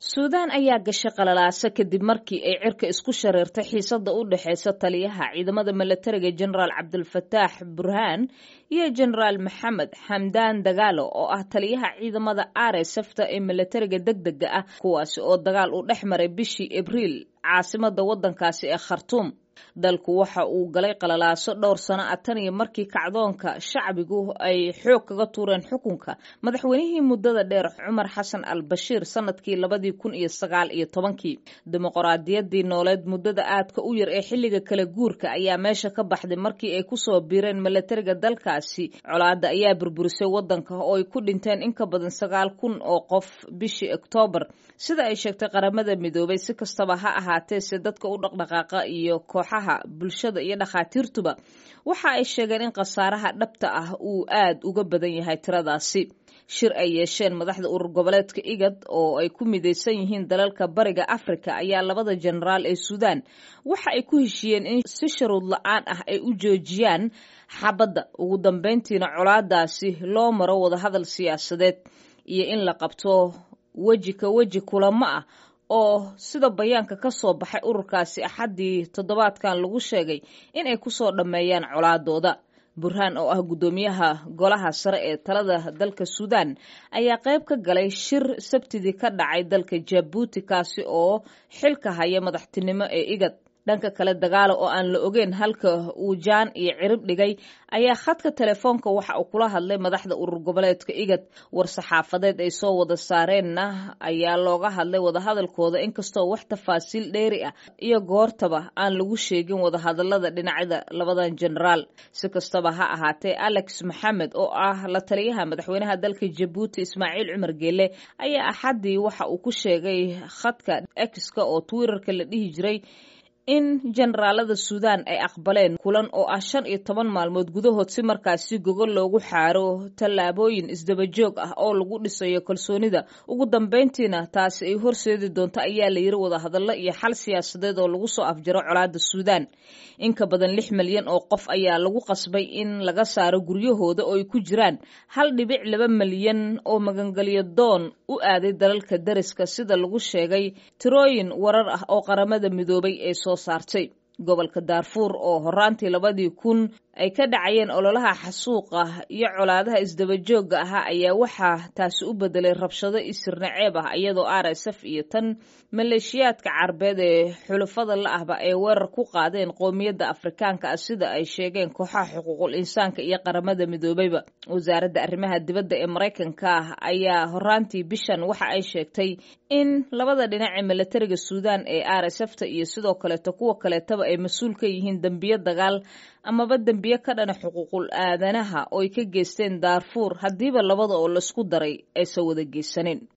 suudaan ayaa gashay qalalaasa kadib markii ay cirka isku shareertay xiisada u dhexeysa taliyaha ciidamada milatariga jenaraal cabdulfataax burhaan iyo jenaraal maxamed xamdaan dagaalo oo ah taliyaha ciidamada aresefta ee milatariga deg dega ah kuwaasi oo dagaal uu dhex maray bishii abriil caasimada wadankaasi ee khartuum dalku waxa uu galay qalalaaso dhowr sano ah tan iyo markii kacdoonka shacbigu ay xoog kaga tuureen xukunka madaxweynihii muddada dheer cumar xasan al bashiir sanadkii labadii kun iyo sagaal iyo tobankii dimuqraadiyadii nooleed muddada aadka u yar ee xilliga kala guurka ayaa meesha ka baxday markii ay kusoo biireen milatariga dalkaasi colaada ayaa burburisay wadanka oo ay ku dhinteen in ka badan sagaal kun oo qof bishii oktoobar sida ay sheegtay qaramada midoobay si kastaba ha ahaatee se dadka u dhaqdhaqaaqa iyo kooxaha bulshada iyo dhakhaatiirtuba waxa ay sheegeen in khasaaraha dhabta ah uu aad uga badan yahay tiradaasi shir ay yeesheen madaxda urur goboleedka igad oo ay ku midaysan yihiin dalalka bariga afrika ayaa labada jenaraal ee suudaan waxa ay ku heshiiyeen in si sharuud la-aan ah ay u joojiyaan xabadda ugu dambeyntiina colaadaasi loo maro wadahadal siyaasadeed iyo in la qabto weji ka weji kulamo ah oo sida bayaanka ka soo baxay ururkaasi axaddii toddobaadkan lagu sheegay in ay kusoo dhammeeyaan colaadooda burhaan oo ah guddoomiyaha golaha sare ee talada dalka suudaan ayaa qayb ka galay shir sabtidii ka dhacay dalka jabuuti kaasi oo xilka haya madaxtinimo ee igad dhanka kale dagaalo oo aan la ogeyn halka uu jaan iyo cirib dhigay ayaa khadka telefoonka waxa uu kula hadlay madaxda urur goboleedka igad war-saxaafadeed ay soo wada saareenna ayaa looga hadlay wadahadalkooda inkastoo wax tafaasiil dheeri ah iyo goortaba aan lagu sheegin wadahadalada dhinacyada labadan jenaraal si kastaba ha ahaatee alex maxamed oo ah la taliyaha madaxweynaha dalka jabuuti ismaaciil cumar geele ayaa axaddii waxa uu ku sheegay khadka exka oo twitterka la dhihi jiray in jenaraalada suudaan ay aqbaleen kulan oo ah shan iyo toban maalmood gudahood si markaasi gogol loogu xaaro tallaabooyin isdabajoog ah oo lagu dhisayo kalsoonida ugu dambeyntiina taasi ay horseedi doonto ayaa la yiri wadahadallo iyo xal siyaasadeed oo lagu soo afjaro colaada suudaan in ka badan lix milyan oo qof ayaa lagu qasbay in laga saaro guryahooda oo ay ku jiraan hal dhibic laba milyan oo magangelyo doon u aaday dalalka dariska sida lagu sheegay tirooyin warar ah oo qaramada midoobay ee soo saartay gobolka daarfuur oo horaantii labadii kun ay ka dhacayeen ololaha xasuuqa iyo colaadaha isdabajooga ahaa ayaa waxaa taasi u bedelay rabshado isirna ceeb ah iyadoo r s f iyo tan maleeshiyaadka carbeed ee xulafada la ahba ay weerar ku qaadeen qoomiyadda afrikaanka ah sida ay sheegeen kooxaha xuquuqul insaanka iyo qaramada midoobeyba wasaaradda arrimaha dibadda ee maraykanka ah ayaa horaantii bishan waxa ay sheegtay in labada dhinac ee milatariga suudaan ee r s f ta iyo sidoo kaleeto kuwa kaleetaba ay mas-uul ka yihiin dembiyo dagaal amaba dembiyo ka dhana xuquuqul aadanaha oo ay ka geysteen daarfuur haddiiba labada oo laisku daray aysan wada geysanin